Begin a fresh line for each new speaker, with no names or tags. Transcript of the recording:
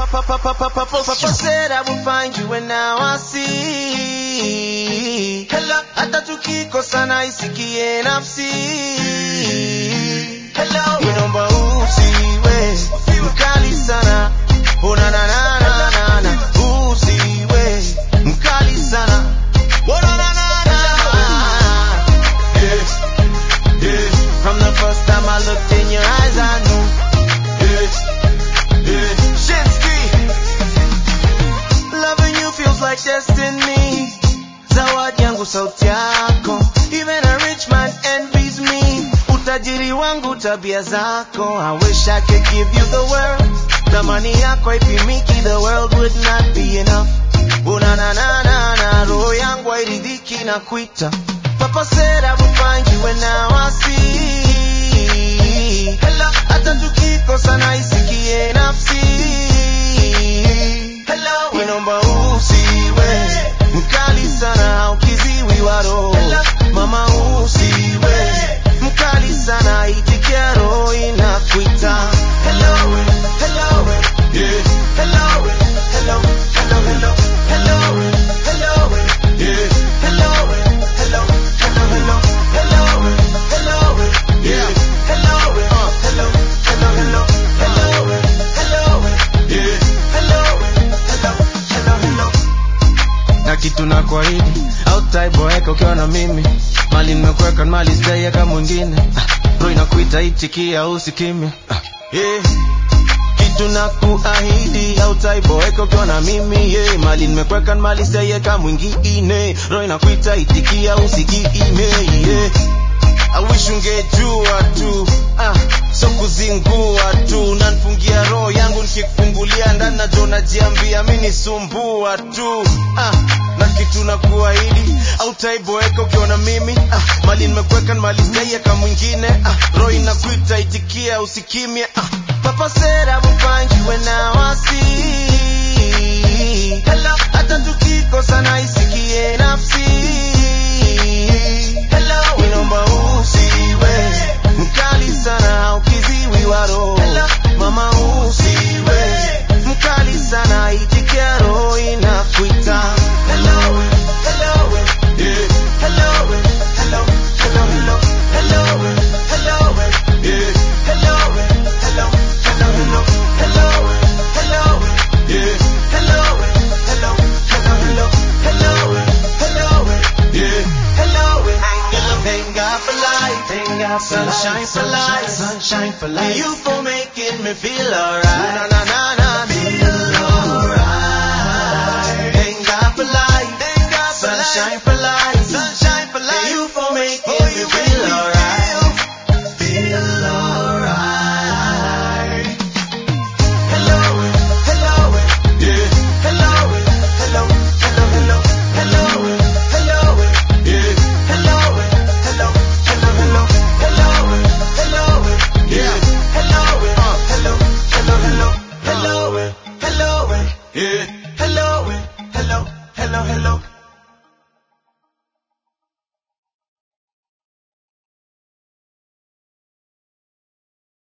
Papa, Papa, Papa, Papa said I will find you and now I see. Hello, hata tukikosana isikie nafsi. Hello, inaomba usiwe mkali sana. Oh, na, na, na, na, na, na. Usiwe mkali sana. Oh, na, na, na, na. Yeah, yeah. From the first time I looked in your eyes, I knew. Yeah, yeah. Shinsky. Loving you feels like destiny. Zawadi yangu sauti yako. Even a rich man envies me. Utajiri wangu tabia zako. I wish I could give you the world. Thamani yako haipimiki, the world would not be enough. Una na na na na, roho yangu hairidhiki na kuita. Papa said I would find you and now I see. Hello, hata tukikosana isikie nafsi. Hello, inaomba usiwe mkali sana ukiziwi wa roho. Mama usiwe mkali sana itikia roho inakuita. Hello, hello, yeah. Hello, hello, hello, hello, hello, hello, yeah. Hello, hello, hello, hello, hello, hello, yeah. Hello, uh, hello, hello, hello, hello, hello, yeah. Hello, hello, hello, hello. Na kitu na kuahidi hautaiboeka ukiwa na mimi mali nimekuweka mali sijaiweka mwingine Ah, roho inakuita itikia usikimya Ah, yeah kitu na kuahidi hautaiboeka ukiwa na mimi yeah. mali nimekweka mali sijaiweka mwingine roho inakuita itikia usikime yeah. I wish ungejua tu ah, so kuzingua tu nanfungia roho yangu nikikufungulia ndani najo najiambia mi nisumbua tu ah, na kitu na kuahidi autaiboeka ukiwa na mimi ah, mali nimekweka mali sijaiweka mwingine ah, roho inakuita itikia usikimya ah, Papa said I would find you and now I see. Hello, hata tukikosana isikie nafsi. Hello, inaomba usiwe mkali sana ukiziwi wa roho. Mama usiwe mkali sana itikia roho inakuita. Hello, hello, yeah. Hello, hello, hello, hello, hello, hello, yeah. Hello, hello, hello, hello, hello, hello, yeah. Hello, hello, hello, hello, hello, hello, yeah. Hello, thank God for life, thank God for sunshine for life, sunshine for life. You for making me feel alright. Na na na na.